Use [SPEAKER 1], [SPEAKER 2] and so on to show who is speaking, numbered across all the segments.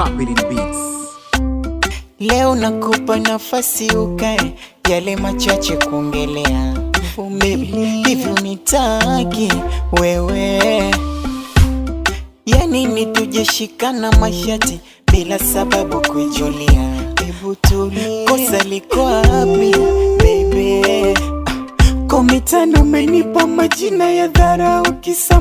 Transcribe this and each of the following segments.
[SPEAKER 1] Pop it in beats.
[SPEAKER 2] Leo nakupa nafasi ukae, yale machache kuongelea. Baby, hivi unitaki wewe? Yani ni tujeshikana mashati bila sababu kuijulia. Hebu tulie, kosa liko wapi baby? Komitano umenipa majina ya dharau kisa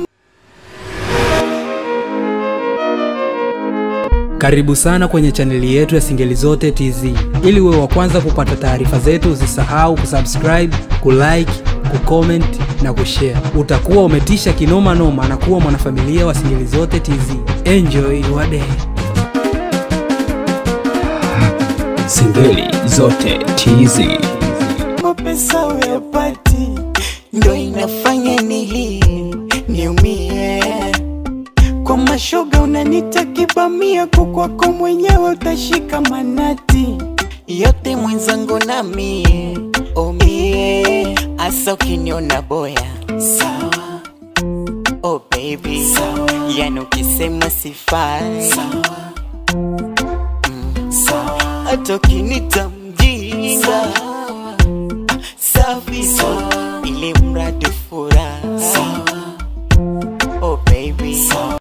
[SPEAKER 3] Karibu sana kwenye chaneli yetu ya Singeli Zote TZ. Ili uwe wa kwanza kupata taarifa zetu, usisahau kusubscribe, kulike, kucomment na kushare. Utakuwa umetisha kinoma noma na kuwa mwanafamilia wa Singeli Zote TZ. Enjoy your day.
[SPEAKER 4] Singeli zote TZ.
[SPEAKER 2] mapesa uyapati, ndo inafanya nilie niumie. Kwa mashoga unanita kibamia, kukwako mwenyewe utashika manati yote mwenzangu na mie omie, asa ukiniona boya sawa, oh baby sawa, yani ukisema sifai sawa, mm, sawa, hata ukinita mjinga safi sawa, ili mradi furaha sawa, oh baby sawa.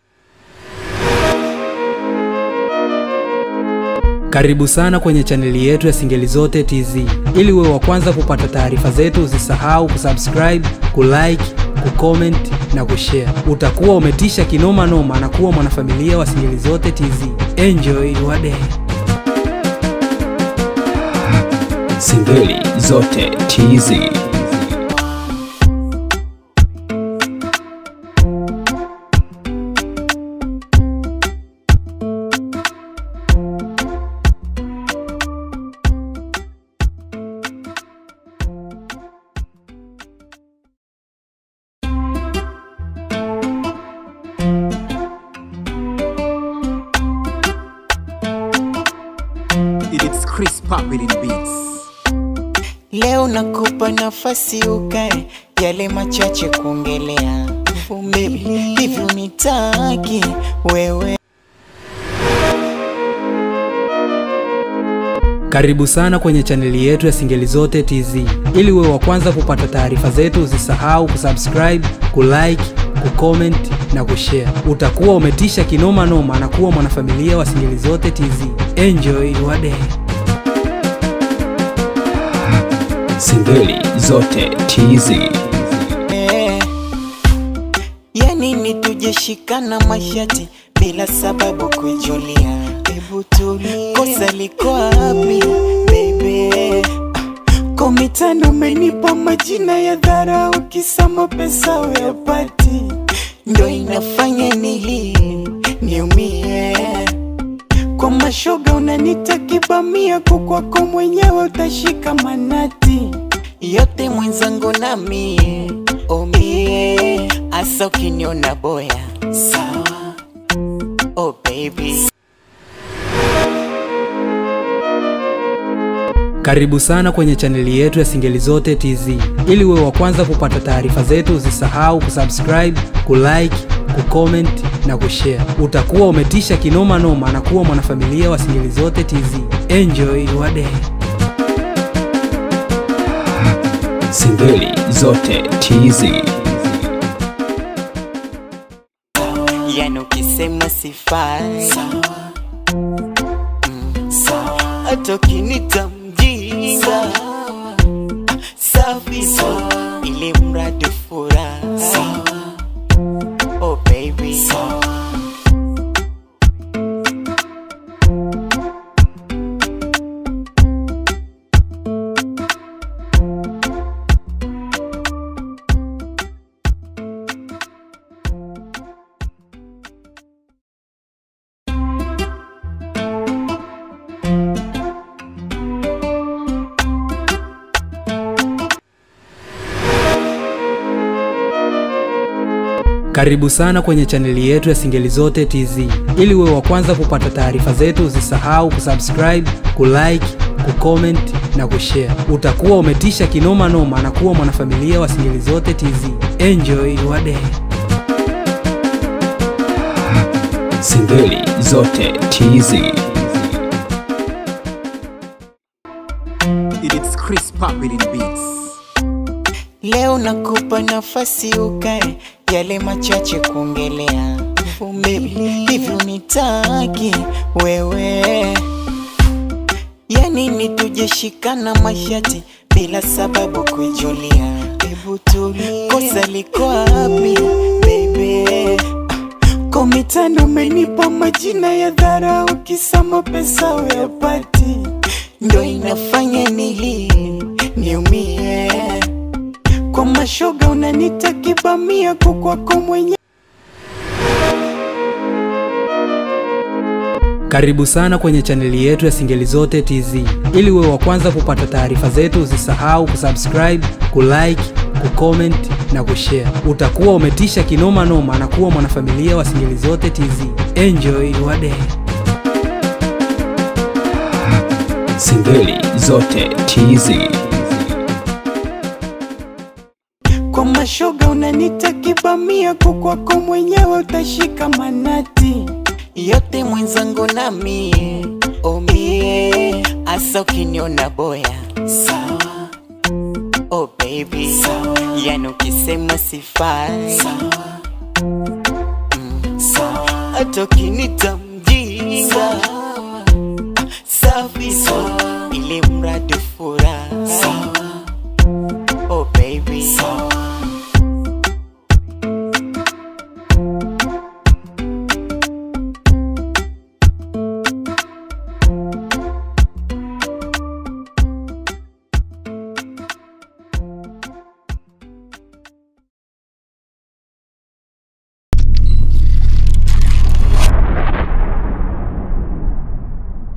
[SPEAKER 3] Karibu sana kwenye chaneli yetu ya Singeli Zote TZ. Ili uwe wa kwanza kupata taarifa zetu, usisahau kusubscribe, kulike, kucomment na kushare. Utakuwa umetisha kinoma noma na kuwa mwanafamilia wa Singeli Zote TZ. Enjoy your day.
[SPEAKER 4] Singeli zote TZ.
[SPEAKER 1] It's Chris Pop it in beats.
[SPEAKER 2] Leo nakupa nafasi ukae, yale machache kuongelea. Baby, hivi unitaki wewe?
[SPEAKER 3] Karibu sana kwenye chaneli yetu ya Singeli Zote TZ. Ili uwe wa kwanza kupata taarifa zetu, usisahau kusubscribe, kulike, kucomment na kushare. Utakuwa umetisha kinoma noma na kuwa mwanafamilia wa Singeli Zote TZ. Enjoy your day.
[SPEAKER 4] Singeli zote TZ.
[SPEAKER 2] Eh, yani ni tujeshikana mashati bila sababu kuijulia. Hebu tulie, kosa liko wapi baby? Komitano umenipa majina ya dharau, kisa mapesa uyapati, ndo inafanya nilie niumie. Kwa mashoga unanita kibamia, kukwako mwenyewe utashika manati yote mwenzangu na mie omie, asa ukiniona boya sawa, oh baby
[SPEAKER 3] Karibu sana kwenye chaneli yetu ya Singeli Zote TZ. Ili uwe wa kwanza kupata taarifa zetu, usisahau kusubscribe, kulike, kucomment na kushare. Utakuwa umetisha kinoma noma na kuwa mwanafamilia wa Singeli Zote TZ. Enjoy your day.
[SPEAKER 4] Singeli zote TZ.
[SPEAKER 2] yani ukisema sifai sawa, mm, sawa, hata ukinita mjinga safi sawa, ili mradi furaha sawa, oh baby sawa.
[SPEAKER 3] Karibu sana kwenye chaneli yetu ya Singeli Zote TZ. Ili uwe wa kwanza kupata taarifa zetu, usisahau kusubscribe, kulike, kucomment na kushare. Utakuwa umetisha kinoma noma na kuwa mwanafamilia wa Singeli Zote TZ. Enjoy your day.
[SPEAKER 4] Singeli zote TZ.
[SPEAKER 1] It's Chris Papin Beats.
[SPEAKER 2] Leo nakupa nafasi ukae, yale machache kuongelea. Baby, hivyo nitaki wewe, yani ni tujeshikana mashati bila sababu kujulia. Hebu tulia, kosa liko wapi baby? Kwa mitano umenipa majina ya dharau, kisa mapesa uyapati, ndo inafanya nilie niumie kwa mashoga unanita kibamia kukwako mwenye
[SPEAKER 3] Karibu sana kwenye chaneli yetu ya Singeli Zote TZ. Ili uwe wa kwanza kupata taarifa zetu, usisahau kusubscribe, kulike, kucomment na kushare. Utakuwa umetisha kinoma noma na kuwa mwanafamilia wa Singeli Zote TZ. Enjoy your day.
[SPEAKER 4] Singeli zote TZ.
[SPEAKER 2] kwa mashoga unanita kibamia kukwako mwenyewe utashika manati yote mwenzangu na mie omie asa ukiniona boya sawa oh baby sawa yani ukisema sifai sawa mm, sawa hata ukinita mjinga